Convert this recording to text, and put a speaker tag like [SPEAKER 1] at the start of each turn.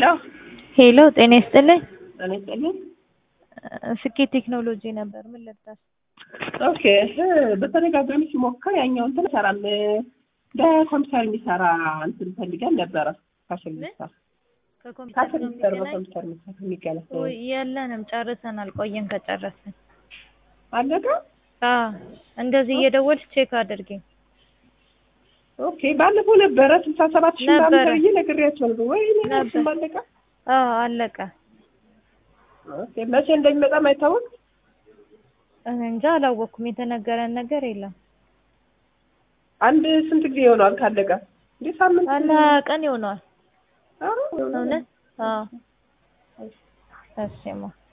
[SPEAKER 1] ሄሎ ጤና ይስጥልኝ።
[SPEAKER 2] ጤና ይስጥልኝ።
[SPEAKER 1] ስኬት ቴክኖሎጂ ነበር። ምን ልርዳሽ?
[SPEAKER 2] ኦኬ በተደጋጋሚ ሲሞክር ያኛው እንትን ሰራም በኮምፒውተር የሚሰራ እንትን ፈልገን ነበረ። ካሽን ሚስተር
[SPEAKER 1] ከኮምፒውተር
[SPEAKER 2] ካሽን
[SPEAKER 1] ጋር
[SPEAKER 2] ሚስተር
[SPEAKER 1] የሚገናኝ?
[SPEAKER 2] በኮምፒውተር ሚስተር የሚገናኝ
[SPEAKER 1] ውይ የለንም፣ ጨርሰናል። ቆየን ከጨረስን።
[SPEAKER 2] አለቀ።
[SPEAKER 1] አዎ እንደዚህ እየደወልሽ ቼክ አድርጊ።
[SPEAKER 2] ኦኬ ባለፈው ነበረ ስልሳ ሰባት ሺህ ምናምን
[SPEAKER 1] ነበረ።
[SPEAKER 2] ተብዬ ነግሬያቸው ነበር። ወይ
[SPEAKER 1] ነበር።
[SPEAKER 2] እሱም አለቀ።
[SPEAKER 1] አዎ አለቀ።
[SPEAKER 2] ኦኬ መቼ እንደሚመጣም አይታወቅ።
[SPEAKER 1] እኔ እንጃ አላወቅኩም። የተነገረን ነገር የለም።
[SPEAKER 2] አንድ ስንት ጊዜ ይሆነዋል ካለቀ? እንደ ሳምንት
[SPEAKER 1] አንድ ቀን ይሆነዋል።
[SPEAKER 2] ኧረ፣
[SPEAKER 1] እውነት? አዎ እሺማ